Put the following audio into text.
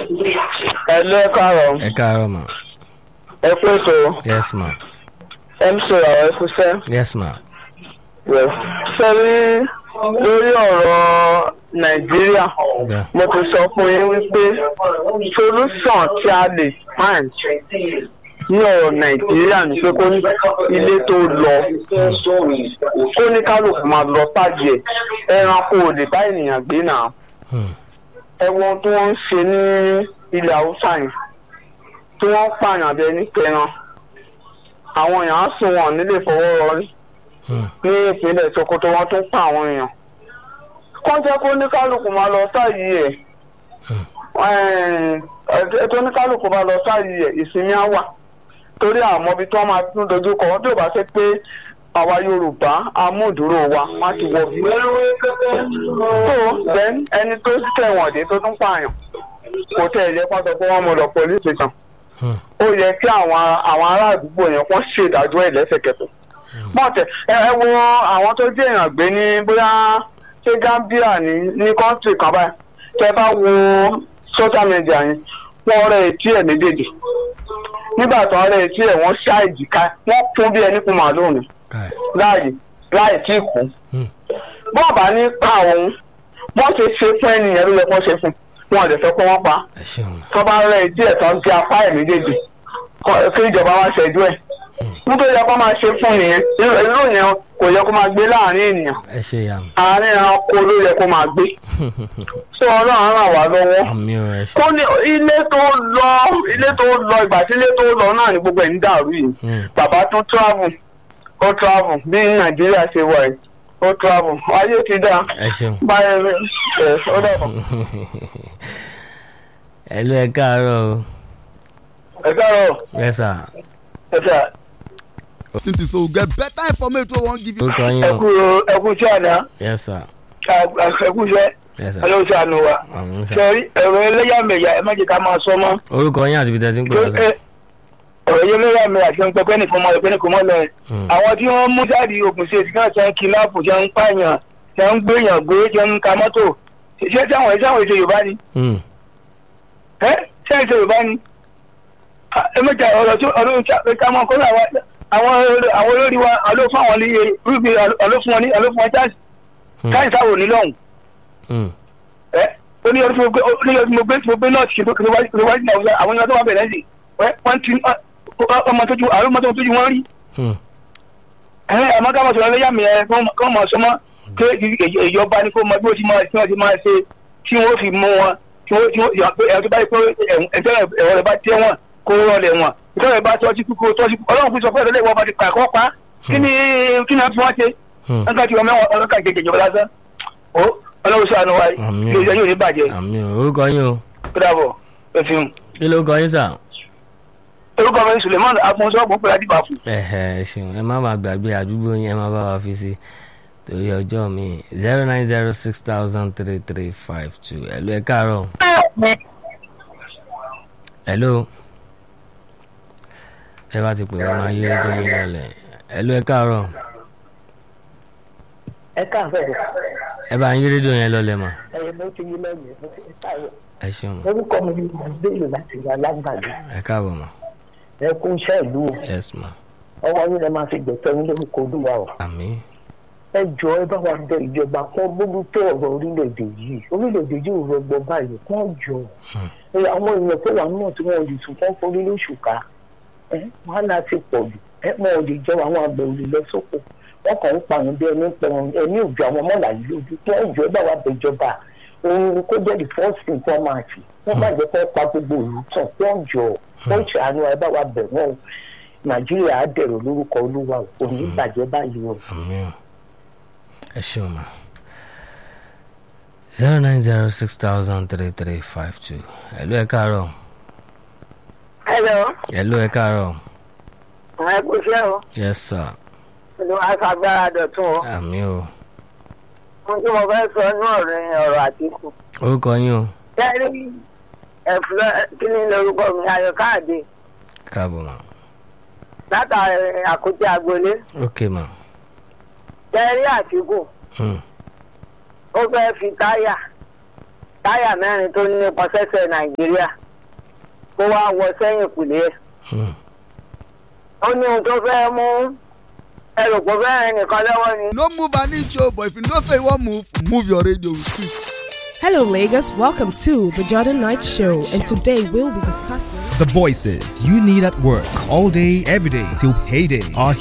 ẹ lé káàárọ̀ ẹ káàárọ̀ mà ẹ kú ètò yes ma mc àwọn ẹ kú sẹ́. yes ma sẹ́rí lórí ọ̀rọ̀ nàìjíríà Yeah. mo ti sọ fún yín wípé solution tí a lè find ní ọ̀rọ̀ nàìjíríà ní pé kó ní ilé tó lọ kó ní kálukú máa lọ sáàjì ẹ̀ ẹranko ò lè bá ènìyàn gbé náà Hmm. ẹ̀wọ̀n tí wọ́n ń ṣe ní ilẹ̀ haúsá yìí tí wọ́n ń pààyàn bẹ́ẹ̀ ní kẹran àwọn èèyàn á sùn wọn nílé fọwọ́ rọrí Hmm. ní ìpínlẹ̀ sokoto wọn tún pa àwọn èèyàn kọ́ jẹ́ kó ní kálukú máa lọ sáàyè ẹ̀ Hmm. ẹ̀ tó ní kálukú máa lọ sáàyè ẹ̀ ìsinmi á wà torí àmọ́ ibi tí wọ́n máa tún dojú kọ wọ́n bí ò bá ṣe pé àwa yorùbá amúdúró wa má ti wọ bí. tó then ẹni tó tẹ̀wọ̀n dé tó tún pààyàn kò tẹ̀ ẹ̀yẹ kó sọ pé wọ́n mú lọ police station Hmm. ó yẹ kí àwọn àwọn ará àdúgbò yẹn kó ṣèdájọ́ ẹ̀ lẹ́sẹ̀kẹsẹ̀ mọ̀tẹ̀ ẹ ẹ wo àwọn tó jẹ́ èèyàn gbé ní bóyá ṣé gambia ní ní kọ́ńtì kan báyìí tẹ bá wo social media yẹn wọ́n rẹ̀ etí ẹ̀ méjèèjì nígbà tó ń rẹ̀ etí ẹ̀ wọ́n ṣá ìjìká wọ́n kún bí ẹni kún màálùú ni Kai. láàyè láì tí ì kú Hmm. bọ́ọ̀ bá ní pa òun wọ́n ṣe ṣe fún ẹnìyẹn ló yẹ kó ṣe fún wọn ò lè fẹ́ pé wọ́n pa á ẹ ṣeun ma tó bá rẹ ìdí ẹ̀ tán ti apá ẹ̀ méjèèjì kọ- kí ìjọba wá ṣẹ́jú ẹ̀. nítorí yẹ kó máa ṣe fún nìyẹn irú irú yẹn kò yẹ kó máa gbé láàrin ènìyàn ẹ ṣe ya mi àárín ẹranko ló yẹ kó máa gbé. sọ ọlọ́run ràn wá lọ́wọ́. àmì ò ẹ ṣe kó ní ilé tó lọ ilé tó lọ ìgbà tí ilé tó lọ náà ní gbogbo ẹ̀ ń dàrú yìí. Hmm. bàbá tún travel ó travel bí nàìjíríà ṣe wà yìí ó travel ayé ti dá ẹ ṣeun báyìí ẹ̀ ó dàbọ̀. ẹ ló ẹ káàárọ̀ o ẹ káàárọ̀ yes sir ẹ sà since you so get better information wey wan give you. orúkọ yín ẹ o kú ẹ kú iṣẹ́ àná yes sir ẹ kú iṣẹ́. yes sir ọlọ́run ṣàánú wa àmì sir sọrí ẹ̀rọ ẹlẹ́yàmẹ̀yà ẹ má jẹ́ ká máa sọ mọ́ orúkọ yín àti ibi tẹ́ ti ń pè wá sir Ẹ- ọ̀rọ̀ yẹn ẹlẹ́yàmẹ̀yà ṣe ń pẹ́ pẹ́ẹ́nì fún ọmọ rẹ̀ pẹ́ẹ́nì kò mọ́ lọ ẹ̀ Hmm. àwọn tí wọ́n mú jáde Ògùn State náà ṣe ń kidnap ṣe ń pààyàn ṣe ń gbéyàn gbé ṣe ń ka mọ́tò ṣé tí àwọn ẹ̀ṣẹ̀ àwọn èdè Yorùbá ni Hmm. ẹ́ ṣé èdè Yorùbá ni Ah, ẹ mẹ́ta ọ̀rọ̀ tí ọdún ká mọ́ kọ́lá àwọn àwọn olórí wa àló fún àwọn ní rúbi àló fún wọn ní àló fún wọn jáde Hmm. káyìn sáwò nílọ́hùn Hmm. ẹ ó ní ọdún tí mo gbé ó ní ọdún tí mo gbé tí mo gbé náà ṣe tó kí wájú kí wájú náà àwọn ènìyàn tó wà bẹ̀rẹ̀ sí ẹ wọ́n ti ọmọ tó ju àwọn ọmọ tó ju wọ́n rí Hmm. ẹ àmọ́ ká máa sọ̀rọ̀ lẹ́yàmì ẹ kọ́ mọ̀ sọmọ́ pé ìj- ìjọba ni kó mọ bí ó ti máa tí wọ́n ti máa ṣe tí wọ́n fi mú wọn tí wọ́n tí wọ́n yà pé ẹ̀rọ tó bá yẹ pé ẹ̀jẹ̀ ẹ̀rọ rẹ̀ bá tẹ́ wọn kó rọlẹ̀ wọn ìtọ́ rẹ̀ bá tọ́jú kúkú tọ́jú ọlọ́run fi sọ pé ẹ̀rọ bá ti pa ẹ̀kọ́ pa kí ni kí ni wọ́n fi wọ́n ṣe Hmm. nígbà tí wọ́n mẹ́wọ̀n ọlọ́kà jẹjẹ ìjọba lásán ó ọlọ́run sànù wa Àmín. ilé iṣẹ́ yóò ní bàjẹ́ àmì ò orúkọ yín o ó dàbọ̀ ẹ fi hùn. kí ló kọ yín sir orúkọ mi suleiman agbonsọ́ọ̀bù pé adìbà fún. ẹ̀hẹ̀ ẹ ṣeun ẹ má máa gbàgbé àdúgbò yín ẹ má bá wa fi sí torí ọjọ́ mi zero nine zero six thousand three three five two ẹ̀lú ẹ káàárọ̀ ẹ̀lú ẹ bá ti pè wá máa yí rédíò yín lọlẹ̀ ẹ̀lú ẹ káàárọ̀ ẹ káàbọ̀ ẹ bá yí rédíò yẹn lọlẹ̀ mà ẹyẹ bó ti yí lẹ́yìn mo ti káàbọ̀ ẹ ṣeun orúkọ mi ni mọ̀síbélò láti ìlú alágbàdo ẹ káàbọ̀ mà ẹ kú iṣẹ́ ìlú o yes ma ọwọ́ yín lẹ máa fi gbẹ̀tọ́ yín lórúkọ olúwa o àmì ẹ jọ ẹ bá wa bẹ ìjọba kán bójútó ọ̀rọ̀ orílẹ̀-èdè yìí orílẹ̀-èdè yìí ò rọgbọ báyìí kán jọ ẹ àwọn èèyàn tó wà náà tí wọn ò lè tún kán forí lóṣù ká ẹ wàhálà ti pọ̀ jù ẹ wọn ò lè jọ àwọn àgbẹ̀ ò lè lọ sóko wọn kàn ń pààyàn bí ẹni pẹ̀rùn ẹni òjò àwọn mọ́là yìí lójú kí wọ́n jọ ẹ bá wa bẹ ìjọba òun kó jẹ́ the first thing kí wọ́n máa ṣe wọ́n bá jẹ́ kó pa gbogbo ìlú tán kí wọ́n jọ wọ́n ṣàánú ẹ bá wa bẹ̀ wọ́n o nàìjíríà á dẹ̀rọ̀ lórúkọ olúwa o kò ní bàjẹ́ báyìí o. àmì ò ẹ ṣeun mà zero nine zero six thousand three three five two ẹ̀lú ẹ káàárọ̀ Hello, ẹ̀lú ẹ káàárọ̀ àwọn ẹkú iṣẹ́ o. yes sir Ìlú aṣàgbára dọ̀tún o. àmì ò Ohun tí mo fẹ́ sọ ní ọ̀rọ̀ yẹn ọ̀rọ̀ àtìkù. orúkọ yín o Kẹ́rí ẹ̀fúlọ́ kí ni lorúkọ mi Ayọ̀ Káàdé káàbọ̀ mà látàrí àkótí agbolé. ok mà Kẹ́rí àtìkù hmm. ó fẹ́ fi táyà táyà mẹ́rin tó nípa sẹ́sẹ̀ nàìjíríà kó wá wọ sẹ́yìn kùlé ẹ̀ Hmm. ó ní ohun tó fẹ́ mú ẹrù kó fẹ́ rìn nìkan lọ́wọ́ ni. no move an inch o but if you know say you wan move move your radio with it. Hello, Lagos. Welcome to the Jordan Knight Show, and today we'll be discussing. The voices you need at work all day, every day till payday are